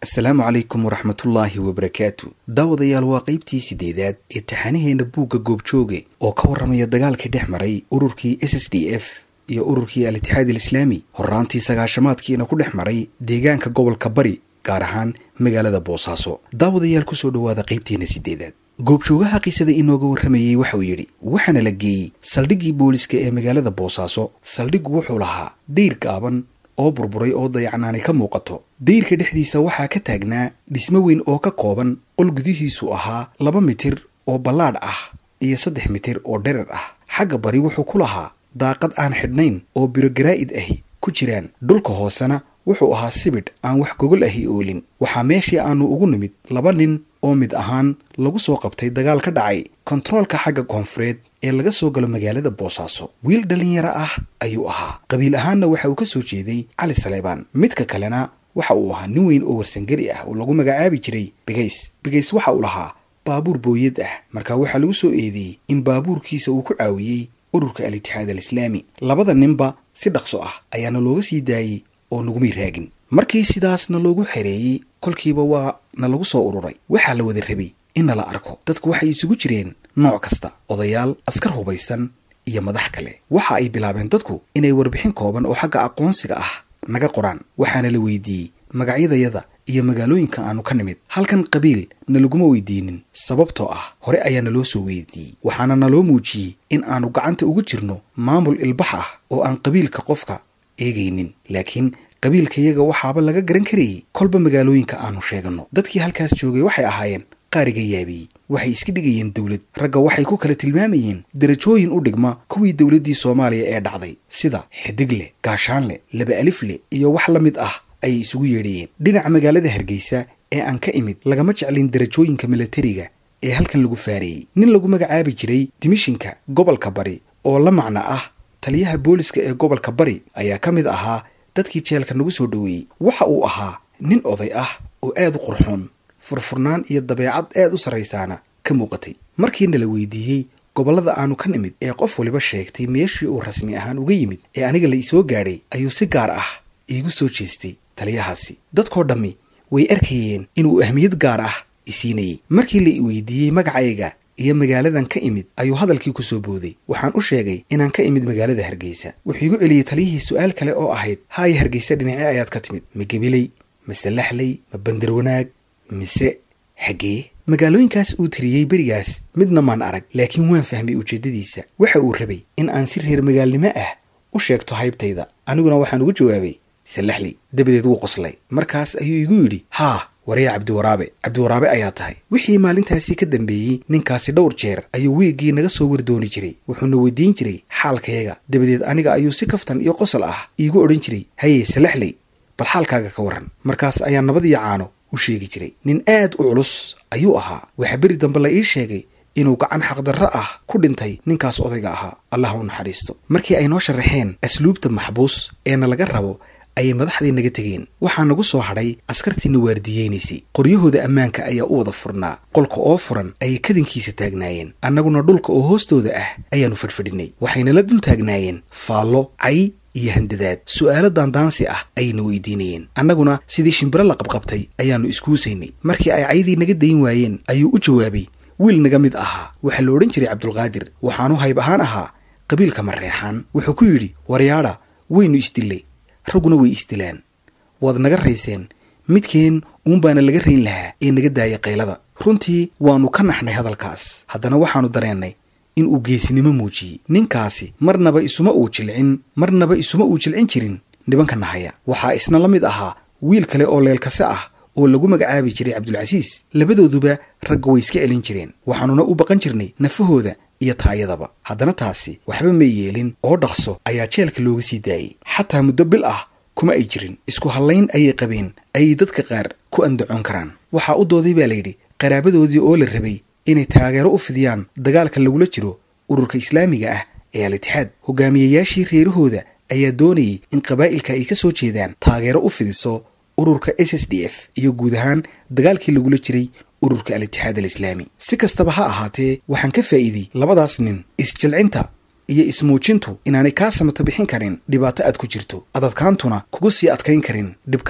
asalaamu calaykum waraxmatullaahi wabarakaatu daawadayaal waa qaybtii sideedaad ee taxanaheena buugga goobjooge oo ka warramaya dagaalkii dhex maray ururkii s s d f iyo ururkii al-itixaad alislaami horraantii sagaashamaadkiina ku dhex maray deegaanka gobolka bari gaar ahaan magaalada boosaaso daawadayaal kusoo dhowaada qaybteena sideedaad goobjoogaha qisada inooga warramayey waxauu yidhi waxaana la geeyey saldhiggii booliska ee magaalada boosaaso saldhiggu wuxuu lahaa dayr gaaban oo burburay oo dayacnaani ka muuqato dayrka dhexdiisa waxaa ka taagnaa dhismo weyn oo ka kooban qol gudihiisu ahaa laba mitir oo ballaadh ah iyo saddex mitir oo dherer ah xagga bari wuxuu ku lahaa daaqad aan xidhnayn oo birogaraa'id ahi ku jiraan dhulka hoosena wuxuu ahaa sibidh aan wax gogol ahi oolin waxaa meeshii aanu ugu nimid laba nin oo mid ahaan lagu soo qabtay dagaal ka dhacay kontaroolka xagga koonfureed ee laga soo galo magaalada boosaaso wiil dhallinyaro ah ayuu ahaa qabiil ahaanna waxa uu ka soo jeeday cali saleebaan midka kalena waxa uu ahaa nin weyn oo warsangeli ah oo lagu magacaabi jiray bigays bigays waxa uu lahaa baabuur booyad ah markaa waxaa lagu soo eedeeyey in baabuurkiisa uu ku caawiyey ururka al-itixaad alislaami labada ninba si dhaqso ah ayaana looga sii daayey oo nagumay raagin markii sidaasna loogu xereeyey kolkiiba waa na lagu soo ururay waxaa la wada rabay in nala arko dadku waxay isugu jireen nooc kasta odayaal askar hubaysan iyo madax kale waxa ay bilaabeen dadku inay warbixin kooban oo xagga aqoonsiga ah naga qoraan waxaana la weydiiyey magacyadayada iyo magaalooyinka aanu ka nimid halkan qabiil na laguma weydiinin sababtoo ah hore ayaa naloo soo weydiiyey waxaana naloo muujiyey in aanu gacanta ugu jirno maamul ilbax ah oo aan qabiilka qofka eegaynin laakiin qabiilkayaga waxaaba laga garan karayey kolba magaalooyinka aanu sheeganno dadkii halkaas joogay waxay ahaayeen qaariga yaabiyey waxay iska dhigayeen dowlad ragga waxay ku kala tilmaamayeen darajooyin u dhigma kuwii dowladdii soomaaliya ee dhacday sida xidigle gaashaanle laba alifle iyo wax la mid ah ayay isugu yeedhayeen dhinaca magaalada hargeysa ee aan ka imid lagama jeclin darajooyinka milatariga ee halkan lagu faareeyey nin lagu magacaabi jiray dimishinka gobolka bari oo la macno ah taliyaha booliska ee gobolka bari ayaa ka mid ahaa dadkii jeelka nagu soo dhoweeyey waxa uu ahaa nin oday ah oo aad u qurxoon furfurnaan iyo dabeecad aad u sarraysaana ka muuqatay markiina la weydiiyey gobollada aanu ka nimid ee qof waliba sheegtay meeshii uu rasmi ahaan uga yimid ee aniga la isoo gaadhay ayuu si gaar ah iigu soo jeestay taliyahaasi dadkoo dhammi way arkayeen inuu ahmiyad gaar ah isiinayey markii la weydiiyey magacayga iyo magaaladan ka imid ayuu hadalkii ku soo booday waxaan u sheegay inaan ka imid magaalada hargeysa wuxuu igu celiyey taliyihii su-aal kale oo ahayd haaya hargeysa dhinacee ayaad ka timid ma gebiley mase laxley ma bandarwanaag mise xaggee magaalooyinkaas uu tiriyey berigaas midna maan arag laakiin waan fahmay ujeeddadiisa waxa uu rabay in aan si reer magaalnimo ah u sheegto haybtayda aniguna waxaan ugu jawaabay salaxley dabadeed wuu qoslay markaas ayuu igu yidhi haa waraya cabdiwaraabe cabdiwaraabe ayaa tahay wixii maalintaasi ka dambeeyey ninkaasi dhowr jeer ayuu wiiggii naga soo wardooni jiray wuxuuna weydiin jiray xaalkayaga dabadeed aniga ayuu si kaftan iyo qosol ah iigu odhan jiray haye salaxley bal xaalkaaga ka warran markaas ayaa nabad iyo caano u sheegi jiray nin aad u culus ayuu ahaa waxa beri dambe la ii sheegay inuu gacan xaqdarro ah ku dhintay ninkaas odayga ahaa allah u naxariisto markii ay noo sharaxeen asluubta maxbuus eena laga rabo ayay madaxdii naga tegeen waxaa nagu soo hadhay askartiina waardiyeynaysay qoryahooda ammaanka ayaa u wada furnaa qolka oo furan ayay kadinkiisa taagnaayeen annaguna dhulka oo hoostooda ah ayaannu fadhfadhinay waxaynala dul taagnaayeen faallo cay iyo handadaad su'aalo daandaansi ah ayayna weydiinayeen annaguna sidii shimbiro la qabqabtay ayaannu iskuusaynay markii ay caydii naga dayn waayeen ayuu u jawaabay wiil naga mid ahaa waxaa la odhan jiray cabdulqaadir waxaanu hayb ahaan ahaa qabiilka mareexaan wuxuu ku yidhi waryaadha waynu isdillay ragguna way isdilaan waad naga rayseen midkeen uunbaana laga rayn lahaa ee naga daaya qaylada runtii waannu ka naxnay hadalkaas haddana waxaannu dareennay in uu geesinimo muujiyey ninkaasi marnaba isuma uu jilcin marnaba isuma uu jilcin jirin nibanka nahaya waxaa isna la mid ahaa wiil kale oo leelkase ah oo lagu magacaabi jiray cabdulcasiis labadooduba ragga way iska celin jireen waxaannuna u baqan jirnay nafahooda iyo taayadaba haddana taasi waxba may yeelin oo dhaqso ayaa jeelka looga sii daayey xataa muddo bil ah kuma ay jirin isku hallayn ayay qabeen ayay dadka qaar ku andacoon karaan waxaa u dooday baa layidhi qaraabadoodii oo la rabay inay taageero u fidiyaan dagaalka lagula jiro ururka islaamiga ah ee al-itixaad hogaamiyayaashii reerahooda ayaa doonayay in qabaa'ilka ay ka soo jeedaan taageero u fidiso ururka s s d f iyo guud ahaan dagaalkii lagula jiray ururka al-itixaad alislaami si kastaba ha ahaatee waxaan ka faa'iiday labadaas nin isjilcinta iyo ismuujintu inaanay kaa samata bixin karin dhibaato aad ku jirto adadkaantuna kugu sii adkayn karin dhibkaasi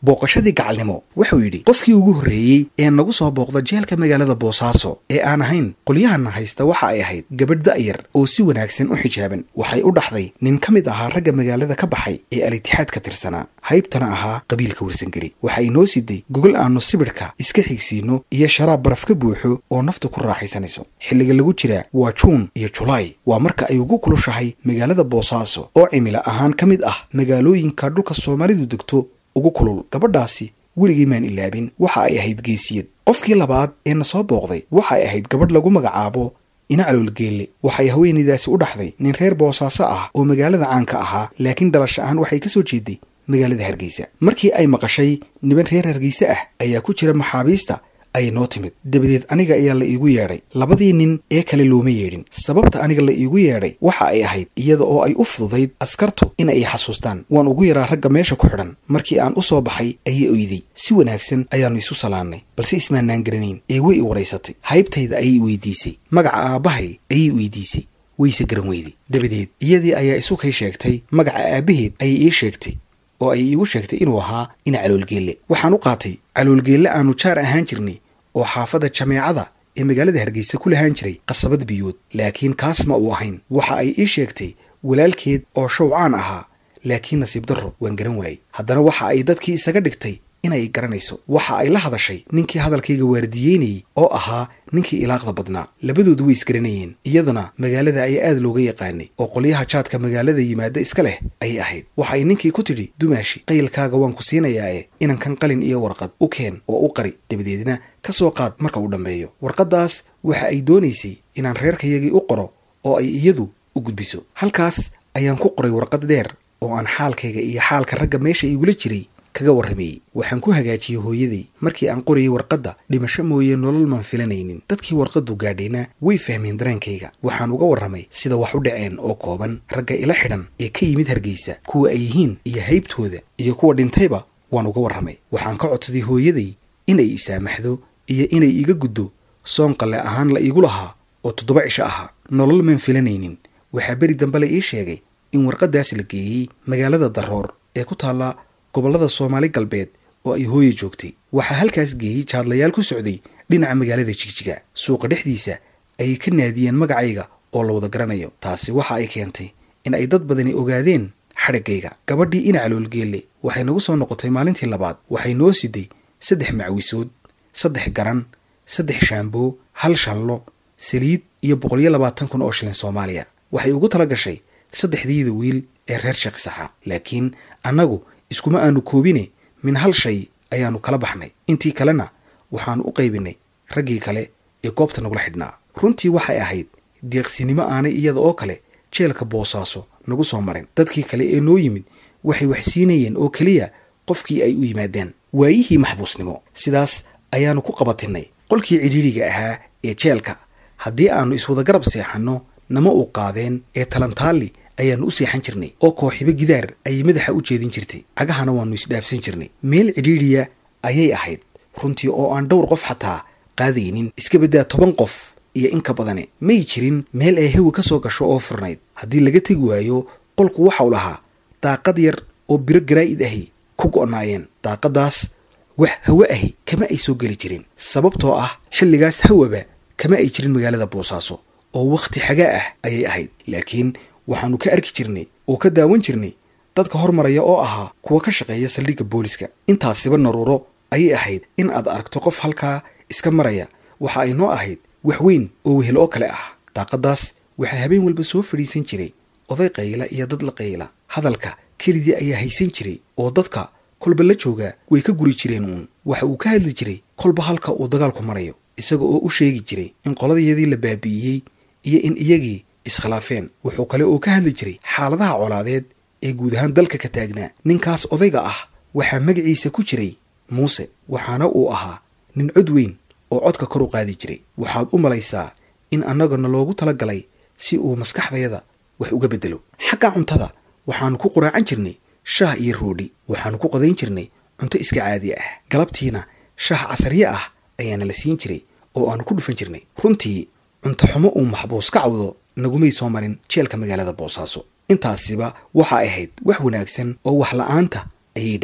booqashadii gacalnimo wuxuu yidhi qofkii ugu horreeyey ee nagu soo booqda jeelka magaalada boosaaso ee aan ahayn qolyahana haysta waxa ay ahayd gabadh da'yar oo si wanaagsan u xijaaban waxay u dhaxday nin ka mid ahaa ragga magaalada ka baxay ee al-itixaad ka tirsanaa haybtana ahaa qabiilka warsangeli waxa inoo siday gogol aannu sibidhka iska xigsiinno iyo sharaab baraf ka buuxo oo naftu ku raaxaysanayso xilliga lagu jiraa waa juun iyo julaay waa marka ay ugu kulushahay magaalada boosaaso oo cimila ahaan ka mid ah magaalooyinka dhulka soomaalidu degto ugu kulul gabadhaasi weligii maan ilaabin waxa ay ahayd geesiyad qofkii labaad ee na soo booqday waxa ay ahayd gabadh lagu magacaabo ina caloolgeelle waxay haweenaydaasi u dhaxday nin reer boosaaso ah oo magaalada caanka ahaa laakiin dhalasho ahaan waxay ka soo jeeday magaalada hargeysa markii ay maqashay niban reer hargeyse ah ayaa ku jira maxaabiista ayay noo timid dabadeed aniga ayaa la iigu yeedhay labadii nin ee kale looma yeedhin sababta aniga la iigu yeedhay waxa ay ahayd iyada oo ay u fududayd askartu in ay xasuustaan waan ugu yaraa ragga meesha ku xidhan markii aan u soo baxay ayay oyday si wanaagsan ayaannu isu salaannay balse ismaanaan garanayn ee way i waraysatay haybtayda ayay weydiisay magaca aabbahay ayay weydiisay wayse garan weyday dabadeed iyadii ayaa isu kay sheegtay magaca aabbaheed ayay ii sheegtay oo ay iigu sheegtay inuu ahaa ina caloolgeelle waxaan u qaatay caloolgeelle aannu jaar ahaan jirnay oo xaafadda jameecada ee magaalada hargeysa ku lahaan jiray qasabad biyood laakiin kaas ma uu ahayn waxa ay ii sheegtay walaalkeed oo shawcaan ahaa laakiin nasiib darro waan garan waayey haddana waxa ay dadkii isaga dhigtay inay garanayso waxa ay la hadashay ninkii hadalkayga waardiyeynayey oo ahaa ninkii ilaaqda badnaa labadoodu way isgaranayeen iyaduna magaalada ayaa aad looga yaqaanay oo qolyaha jaadka magaalada yimaada iska leh ayay ahayd waxa ay ninkii ku tidhi dumaashi qaylkaaga waan ku siinayaae inankan qalin iyo warqad u keen oo u qari dabadeedna ka soo qaad marka uu dhammeeyo warqaddaas waxa ay doonaysay inaan reerkayagii u qoro oo ay iyadu u gudbiso halkaas ayaan ku qoray warqad dheer oo aan xaalkayga iyo xaalka ragga meesha igula jiray kaga warramayey waxaan ku hagaajiyey hooyaday markii aan qorayay warqadda dhimasho mooye nolol maan filanaynin dadkii warqaddu gaadhayna way fahmeen dareenkayga waxaan uga warramay sida wax u dhaceen oo kooban ragga ila xidhan ee ka yimid hargeysa kuwa ay yihiin iyo haybtooda iyo kuwa dhintayba waan uga warramay waxaan ka codsaday hooyaday inay isaamaxdo iyo inay iga guddo soon qalle ahaan la iigu lahaa oo toddoba cisho ahaa nolol maan filanaynin waxaa beri dambe la ii sheegay in warqaddaas la geeyey magaalada daroor ee ku taalla gobollada soomaali galbeed oo ay hooye joogtay waxaa halkaas geeyey jaadlayaal ku socday dhinaca magaalada jigjiga suuqa dhexdiisa ayay ka naadiyeen magacayga oo la wada garanayo taasi waxa ay keentay in ay dad badani ogaadeen xadhiggayga gabadhii ina caloolgeelle waxay nagu soo noqotay maalintii labaad waxay noo siday saddex macwisood saddex garan saddex shaamboo hal shallo saliid iyo boqol iyo labaatan kun oo shilin soomaaliya waxay ugu tala gashay saddexdiida wiil ee reer sheeksaxa laakiin annagu iskuma aanu koobine min hal shay ayaannu kala baxnay intii kalena waxaannu u qaybinay raggii kale ee goobta nagula xidhnaa runtii waxay ahayd deeqsinimo aanay iyada oo kale jeelka boosaaso nagu soo marin dadkii kale ee noo yimid waxay wax siinayeen oo keliya qofkii ay u yimaadeen waayihii maxbuusnimo sidaas ayaannu ku qabatinnay qolkii cidhiidriga ahaa ee jeelka haddii aannu iswada garab seexanno nama uu qaadeen ee talantaalli ayaannu u seexan jirnay oo kooxibo gidaar ayay madaxa u jeedin jirtay cagahana waannu isdhaafsan jirnay meel cidhiidriya ayay ahayd runtii oo aan dhowr qof xataa qaadaynin iska baddaa toban qof iyo in ka badane may jirin meel ay hawi ka soo gasho oo furnayd haddii laga tegi waayo qolku waxau lahaa daaqad yar oo biro garaa'id ahi ku go'naayeen daaqaddaas wax hawe ahi kama ay soo geli jirin sababtoo ah xilligaas hawaba kama ay jirin magaalada boosaaso oo wakhti xagaa ah ayay ahayd laakiin waxaannu ka arki jirnay oo ka daawan jirnay dadka hormaraya oo ahaa kuwa ka shaqeeya saldhigga booliska intaasiba naruuro ayay ahayd in aad aragto qof halkaa iska maraya waxa ay noo ahayd wax weyn oo wehel oo kale ah daaqaddaas waxaa habeen walba soo fadhiisan jiray oday qayla iyo dad la qayla hadalka kelidii ayaa haysan jiray oo dadka kolba la joogaa way ka guri jireen uun waxa uu ka hadli jiray kolba halka uu dagaalku marayo isaga oo u sheegi jiray in qoladayadii la baabi'iyey iyo in iyagii iskhilaafeen wuxuu kale oo ka hadli jiray xaaladaha colaadeed ee guud ahaan dalka ka taagnaa ninkaas odayga ah waxaa magaciisa ku jiray muuse waxaana uu ahaa nin cod weyn oo codka kor u qaadi jiray waxaad u malaysaa in annagana loogu tala galay si uu maskaxdayada wax uga beddelo xagga cuntada waxaannu ku quraacan jirnay shaah iyo roodhi waxaannu ku qodayn jirnay cunto iska caadi ah galabtiina shaah casarye ah ayaana la siin jiray oo aannu ku dhufan jirnay runtii cunto xumo uu maxbuus ka cawdo nagumay soo marin jeelka magaalada boosaaso intaasiba waxa ahayd wax wanaagsan oo wax la'aanta ayay dhaantay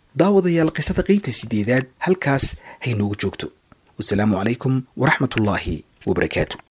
daawadayaal qisada qeybta sideedaad halkaas haynoogu joogto wasalaamu calaykum waraxmatullaahi wabarakaatu